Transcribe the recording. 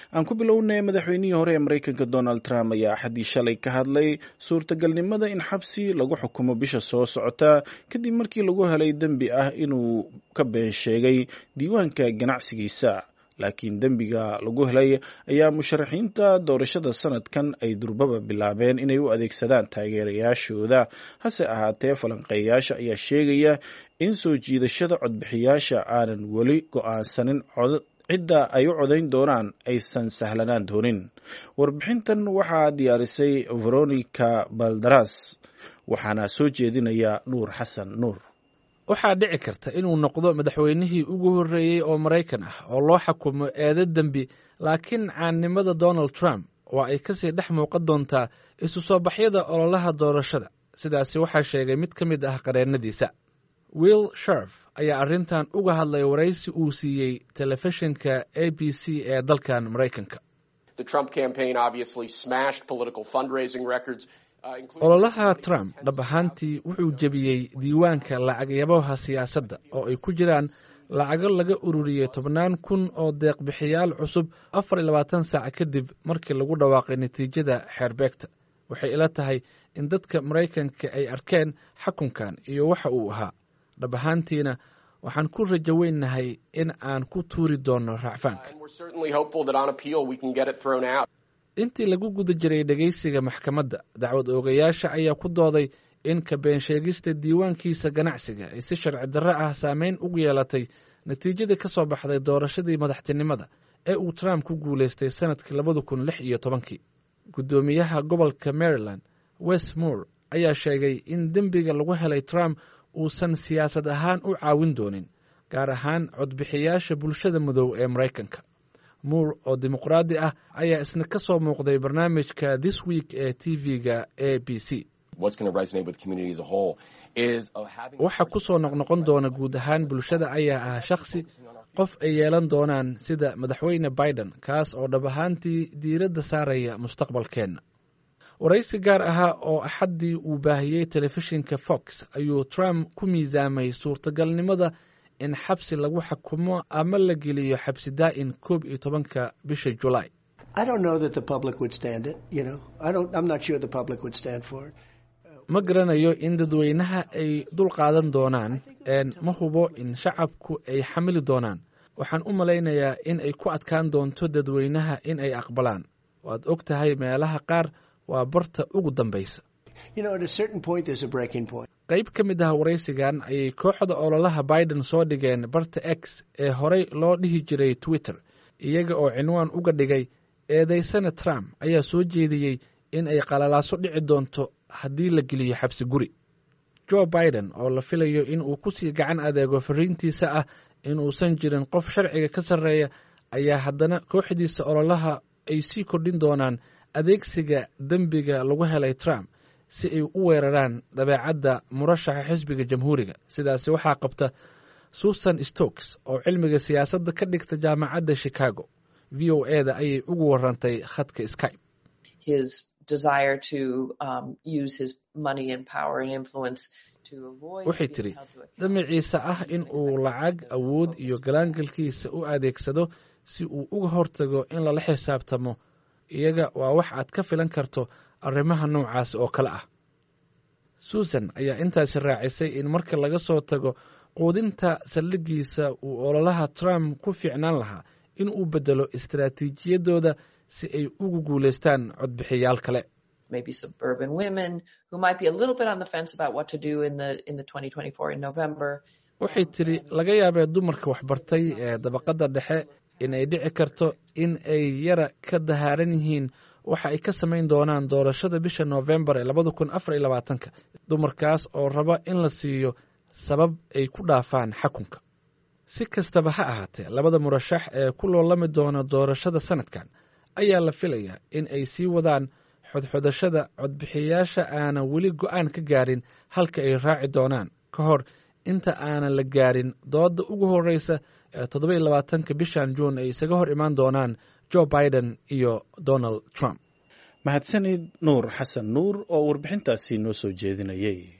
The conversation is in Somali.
aan ku bilownay madaxweynihii hore ee maraykanka donald trump ayaa axaddii shalay ka hadlay suurtagalnimada in xabsi lagu xukumo bisha soo socota kadib markii lagu helay dembi ah inuu ka been sheegay diiwaanka ganacsigiisa laakiin dembiga lagu helay ayaa musharaxiinta doorashada sanadkan ay durbaba bilaabeen inay u adeegsadaan taageerayaashooda hase ahaatee falanqeeyaasha ayaa sheegaya in soo jiidashada codbixiyaasha aanan weli go-aansanin cidda ay u codayn doonaan aysan sahlanaan doonin warbixintan waxaa diyaarisay veronica baldaras waxaana soo jeedinaya nuur xasan nuur waxaa dhici karta inuu noqdo madaxweynihii ugu horreeyey oo maraykan ah oo loo xukumo eedo dembi laakiin caannimada donald trump oo ay kasii dhex muuqan doontaa isu soo baxyada ololaha doorashada sidaasi waxaa sheegay mid ka mid ah qareennadiisa will sharf ayaa arrintan uga hadlay waraysi uu siiyey telefishinka a b c ee dalkan maraykanka ololaha trump dhab ahaantii wuxuu jebiyey diiwaanka lacagyabaha siyaasadda oo ay ku jiraan lacago laga ururiyey tobnaan kun oo deeqbixiyaal cusub afar iyo labaatan saac kadib markii lagu dhawaaqay natiijada xeerbeegta waxay ila tahay in dadka maraykanka ay arkeen xakunkan iyo waxa uu ahaa dhab ahaantiina waxaan ku rajo weynahay in aan ku tuuri doonno raacfaanka intii lagu guda jiray dhegaysiga maxkamadda dacwad oogayaasha ayaa ku dooday in ka been sheegista diiwaankiisa ganacsiga ay si sharci darro ah saameyn ugu yeelatay natiijadii ka soo baxday doorashadii madaxtinimada ee uu trump ku guulaystay sanadkii labada kun lix iyo tobankii guddoomiyaha gobolka maryland west moore ayaa sheegay in dembiga lagu helay trump uusan siyaasad ahaan u caawin doonin gaar ahaan codbixiyaasha bulshada madow ee maraykanka muur oo dimuqraadi ah ayaa isna ka soo muuqday barnaamijka this week ee t v-ga a b c waxa ku soo noqnoqon doona guud ahaan bulshada ayaa ah shakhsi qof ay yeelan doonaan sida madaxweyne biden kaas oo dhab ahaantii diiradda saaraya mustaqbalkeenna waraysi gaar ahaa oo axaddii uu baahiyey telefishinka fox ayuu trump ku miisaamay suurtagalnimada in xabsi lagu xukumo ama la geliyo xabsi daa'in koob iyo tobanka bisha julaay ma garanayo in dadweynaha ay dul qaadan doonaan ma hubo in shacabku ay xamili doonaan waxaan u malaynayaa in ay ku adkaan doonto dadweynaha in ay aqbalaan waad og tahay meelaha qaar waa barta ugu dambaysa qayb ka mid ah waraysigan ayay kooxda ololaha biden soo dhigeen barta x ee horey loo dhihi jiray twitter iyaga oo cinwaan uga dhigay eedaysana trump ayaa soo jeediyey in ay qalalaaso dhici doonto haddii la geliyo xabsi guri jo biden oo la filayo in uu ku sii gacan adeego fariintiisa ah inuusan jirin qof sharciga ka sarreeya ayaa haddana kooxdiisa ololaha ay sii kordhin doonaan adeegsiga dembiga lagu helay trump si ay u weeraraan dabeecadda murashaxa xisbiga jamhuuriga sidaasi waxaa qabta susan stokes oo cilmiga siyaasadda ka dhigta jaamacadda chicago v o e da ayay ugu warantay khadka skype waxay tidhi damaciisa ah in uu lacag awood iyo galaangalkiisa u adeegsado si uu uga hortago in lala xisaabtamo iyaga waa wax aad ka filan karto arrimaha noocaas oo kale ah susan ayaa intaasi raacisay in marka laga soo tago quudinta saldhigiisa uu ololaha trump ku fiicnaan lahaa in uu beddelo istaraatiijiyadooda si ay ugu guulaystaan codbixiyaal kale waxay tidhi laga yaabee dumarka waxbartay ee dabaqadda dhexe in ay dhici karto in ay yara ka dahaaran yihiin waxa ay ka samayn doonaan doorashada bisha noofembar ee labada kun afar iyo labaatanka dumarkaas oo raba in la siiyo sabab ay ku dhaafaan xakunka si kastaba ha ahaatee labada murashax ee ku loolami doona doorashada sanadkan ayaa la filayaa in ay sii wadaan xodxodashada codbixiyayaasha aanan weli go'aan ka gaarin halka ay raaci doonaan ka hor inta aanan la gaarin doodda ugu horreysa ee toddoba iyo labaatanka bishan juun ay isaga hor imaan doonaan jo biden iyo donald trump mahadsanid nuur xasan nuur oo warbixintaasi noo soo jeedinayay